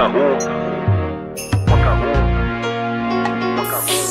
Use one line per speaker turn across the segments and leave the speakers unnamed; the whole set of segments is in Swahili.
mwaka huu mwaka huu mwaka huu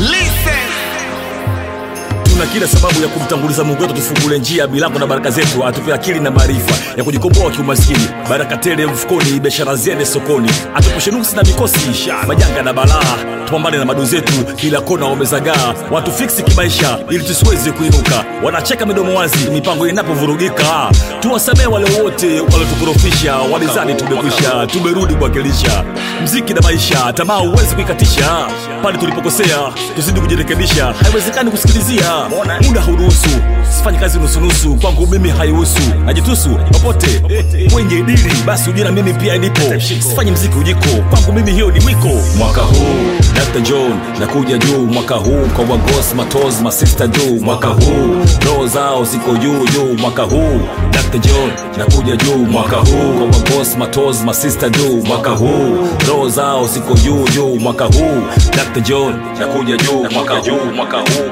tuna kila sababu ya kumtanguliza mungu wetu tufungule njia milango na baraka zetu atupe akili na maarifa ya kujikomboa kiumaskini baraka tele mfukoni biashara ziende sokoni atupushe nuksi na mikosi majanga na balaa tupambane na madu zetu kila kona wamezagaa watu fiksi kimaisha ili tusiweze kuinuka wanacheka midomo wazi mipango inapovurugika tuwasamee wale wote waliotukorofisha walizani tumekwisha tumerudi kuwakilisha mziki na maisha tamaa huwezi kuikatisha pale tulipokosea tuzidi kujirekebisha haiwezekani kusikilizia muda hauruhusu sifanye kazi nusunusu kwangu mimi haihusu najitusu popote kwenye dili basi ujue na mimi pia nipo sifanye mziki ujiko kwangu mimi hiyo ni wiko mwaka huu Dr. John nakuja juu mwaka huu kwa wagos matos masista juu mwaka huu roho zao ziko juu juu mwaka huu Dr. John nakuja juu mwaka huu kwa wagos matos masista juu mwaka huu roho zao ziko juu juu mwaka huu Dr. John nakuja juu mwaka huu mwaka huu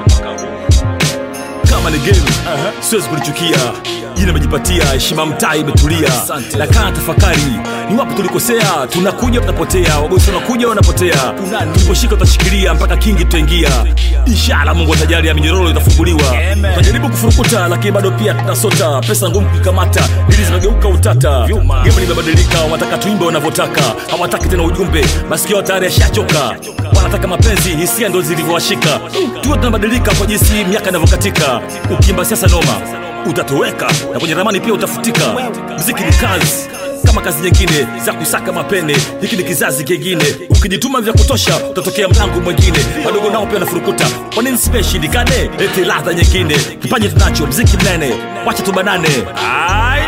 kama ni game siwezi kulichukia jina imejipatia heshima mtaa imetulia na kaa tafakari ni wapi tulikosea tunakuja tunapotea wagosi wanakuja wanapotea tuliposhika utashikilia mpaka kingi tutaingia inshallah mungu atajalia minyororo itafunguliwa tutajaribu kufurukuta lakini bado pia tunasota pesa ngumu kuikamata ili zinageuka utata game limebadilika wanataka tuimbe wanavyotaka hawataki tena ujumbe masikio tayari yashachoka wanataka mapenzi hisia ndo zilivyowashika tuwe tunabadilika kwa jinsi miaka inavyokatika ukimba siasa noma utatoweka na kwenye ramani pia utafutika mziki ni kazi kama kazi nyingine za kusaka mapene hiki ni kizazi kingine ukijituma vya kutosha utatokea mlango mwingine wadogo nao pia wanafurukuta kwa nini sipeshindikane eti ladha nyingine kipaji tunacho mziki mnene wacha tubanane Ai.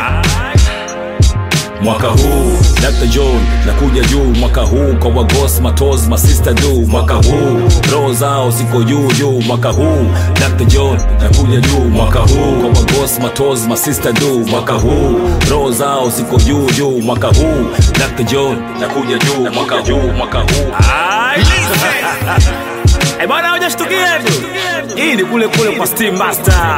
mwaka huu Dr. John nakuja juu mwaka huu kwa wagos matos masista juu mwaka huu roho zao ziko juu juu mwaka huu Dr. John nakuja juu mwaka huu kwa wagos matos masista juu mwaka huu roho zao ziko juu juu mwaka huu Dr. John nakuja juu mwaka huu mwaka huu Eh bwana hujashtukia tu. Hii ni kule kule kwa Steam Master.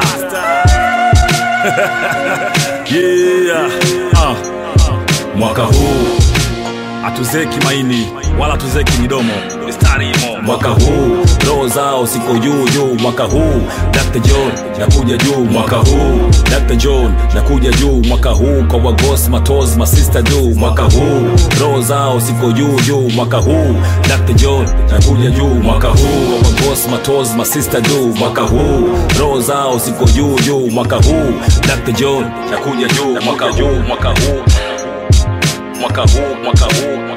yeah. Ah mwaka huu hatuzeki maini wala hatuzeki midomo mistari imo mwaka huu roho zao ziko juu juu mwaka huu Dr. John nakuja juu mwaka huu Dr. John nakuja juu mwaka huu kwa wagos matos masista juu mwaka huu roho zao ziko juu juu mwaka huu Dr. John nakuja juu mwaka huu kwa wagos matos masista juu mwaka huu roho zao ziko juu juu mwaka huu Dr. John nakuja juu mwaka huu mwaka huu mwaka huu mwaka huu